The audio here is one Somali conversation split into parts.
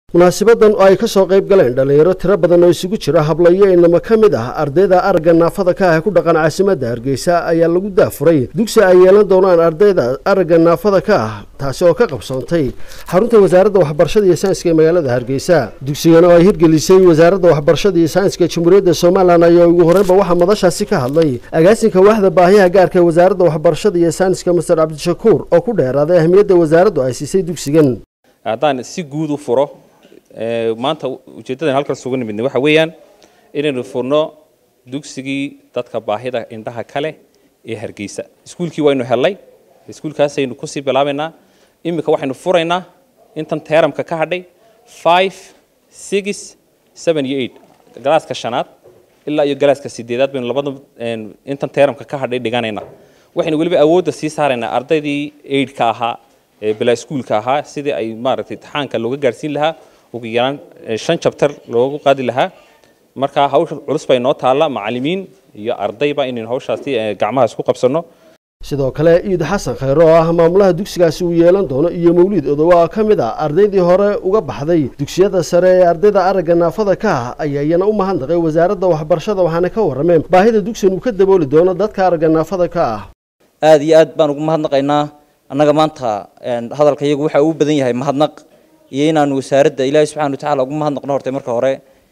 munaasibadan oo ay ka soo qayb galeen dhallinyaro tiro badan oo isugu jira hablayo inamo ka mid ah ardayda aragga naafada ka ah ee ku dhaqan caasimadda hargeysa ayaa lagu daafuray dugsi ay yeelan doonaan ardayda aragga naafada ka ah taasi oo ka qabsoontay xarunta wasaaradda waxbarashada iyo sayanska ee magaalada hargeysa dugsigan oo ay hirgelisay wasaaradda waxbarashada iyo sayanska ee jamhuuriyadda somalilan ayaa ugu horreynba waxaa madashaasi ka hadlay agaasinka waaxda baahiyaha gaarka ee wasaaradda waxbarashada iyo sayanska master cabdishakuur oo ku dheeraaday ahmiyadda wasaaraddu ay siisay dugsigan haddaan si guud u furo maanta ujeeddadan halkan sugu nimidnay waxa weeyaan inaynu furno dugsigii dadka baahida indhaha kale ee hargeysa iskuulkii waynu helnay iskuulkaasaynu kusii bilaabaynaa iminka waxaynu furaynaa intan teeramka ka hadhay five six seven iyo eight galaaska shanaad ilaa iyo galaaska sideedaad baynu labada intan teeramka ka hadhay dhiganaynaa waxaynu weliba awoodda sii saaraynaa ardaydii eidhka ahaa ee bilaa iskuulka ahaa sidii ay maaragtay imtixaanka looga gaarsiin lahaa ugu yaraan shan jabtar loogu qaadi lahaa marka hawsha culus bay noo taalla macallimiin iyo ardayba inaynu hawshaasi gacmaha isku qabsanno sidoo kale iid xasan khayre oo ah maamulaha dugsigaasi uu yeelan doono iyo mawliid odowa oo ka mid ah ardaydii hore uga baxday dugsiyada sare ee ardayda aragga naafada ka ah ayaa iyana u mahadnaqay wasaaradda waxbarashada waxaana ka warrameen baahida dugsigan uu ka dabooli doono dadka aragga naafada ka ah aada iyo aad baan ugu mahadnaqaynaa annaga maanta hadalka iyagu waxa uu badan yahay mahadnaq iyo inaanu wasaaradda ilaahay subxana wa tacala ugu mahadnaqno hortay marka hore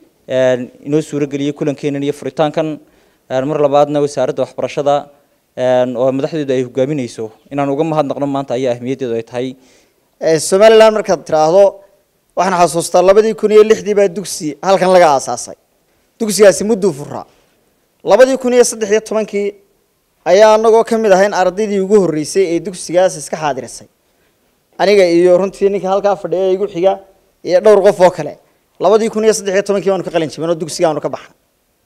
inoo suurageliyey kulankeenan iyo furitaankan mar labaadna wasaaradda waxbarashada oo madaxdeedu ay hogaaminayso inaanu uga mahadnaqno maanta ayaa ahmiyaddeedu ay tahay somalilan markaad tiraahdo waxaan xasuustaa labadii kun iyo lixdii baa dugsi halkan laga aasaasay dugsigaasi mudduu furaa labadii kun iyo saddex iyo tobankii ayaa anagoo ka mid ahayn ardaydii ugu horreysay ee dugsigaas iska xaadirisay aniga iyo runtii ninka halkaa fadhiya igu xiga iyo dhowr qof oo kale labadii kun iyo saddex iyo tobankii baanu ka qalin jibin oo dugsiga aanu ka baxnay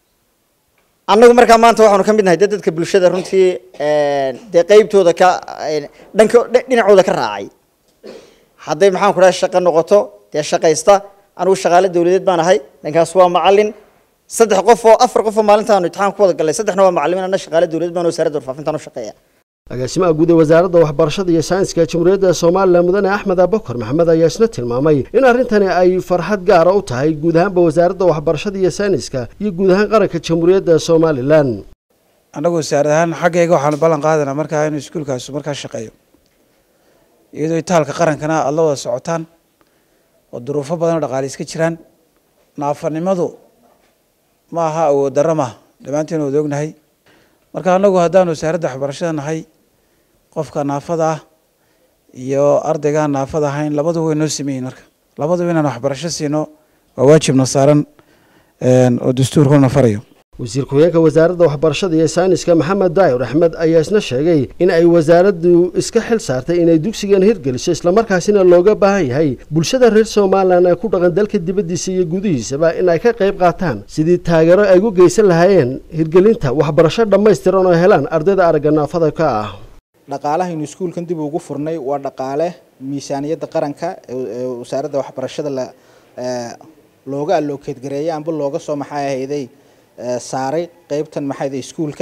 annagu markaa maanta waxaanu ka mid nahay dee dadka bulshada runtii dee qeybtooda ka dhanka dhinacooda ka raacay hadday maxaan ku dhahay shaqo noqoto dee shaqaysta anigu shaqaale dawladeed baan ahay dhankaas waa macallin saddex qof oo afar qof oo maalintaanu imtixaan ku wada galnay saddexna waa macallimiin anna shaqaale dawladeed baan wasaaradda warfaafintaan u shaqeeya agaasimaha guud ee wasaaradda waxbarashada iyo sayanska jamhuuriyadda somalilan mudane axmed abakar maxamed ayaa isna tilmaamay in arrintani ay farxad gaara u tahay guud ahaanba wasaaradda waxbarashada iyo sayniska iyo guud ahaan qaranka jamhuuriyadda somalilan annagu wasaarad ahaan xaggayga waxaanu ballan qaadanaa markaa inuu iskuulkaasu markaa shaqeeyo iyadoo itaalka qarankana aada la wada socotaan oo duruufo badan oo dhaqaale iska jiraan naafanimadu ma aha awood darro maaha dhammaanteen wada ognahay marka annagu haddaanu wasaaradda waxbarashada nahay qofka naafada ah iyo ardaygaan naafada ahayn labaduba way noo sameeyiin marka labaduba inaan waxbarasho siino waa waajibna saaran oo dastuurkuna farayo wasiir ku-xigeenka wasaaradda waxbarashada iyo sayniska maxamed daayir axmed ayaa isna sheegay in ay wasaaraddu iska xil saartay inay dugsigan hirgeliso islamarkaasina looga baahan yahay bulshada reer somalilan ee ku dhaqan dalka dibaddiisa iyo gudihiisaba in ay ka qayb qaataan sidii taageero ay u geysan lahaayeen hirgelinta waxbarasho dhammaystiran oo helaan ardayda aragga naafada ka ah dhaqaalahaynu iskuulkan dib ugu furnay waa dhaqaale miisaaniyadda qaranka ee wasaaradda waxbarashada la looga allokeed gareeyay amba looga soo maxay ahayday saaray qeybtan maxayda iskuulka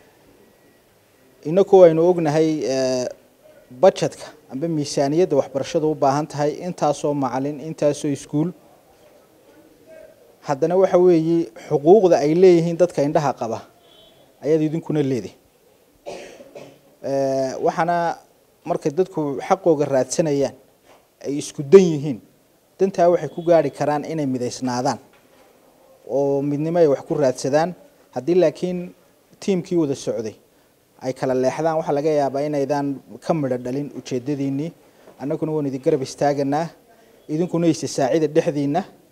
inaku aynu ognahay budgetka amba miisaaniyadda waxbarashadu u baahan tahay intaasoo macalin intaasoo iskuul haddana waxa weeye xuquuqda ay leeyihiin dadka indhaha qaba ayaad idinkuna leedahay waxaana markay dadku xaqooga raadsanayaan ay isku dan yihiin dantaa waxay ku gaari karaan inay midaysnaadaan oo midnimo ay wax ku raadsadaan haddii laakiin tiimkii wada socday ay kala leexdaan waxaa laga yaabaa inaydaan ka midho dhalin ujeedadiinnii annaguna waanu idin garab istaaganaa idinkuna isa saacida dhexdiinna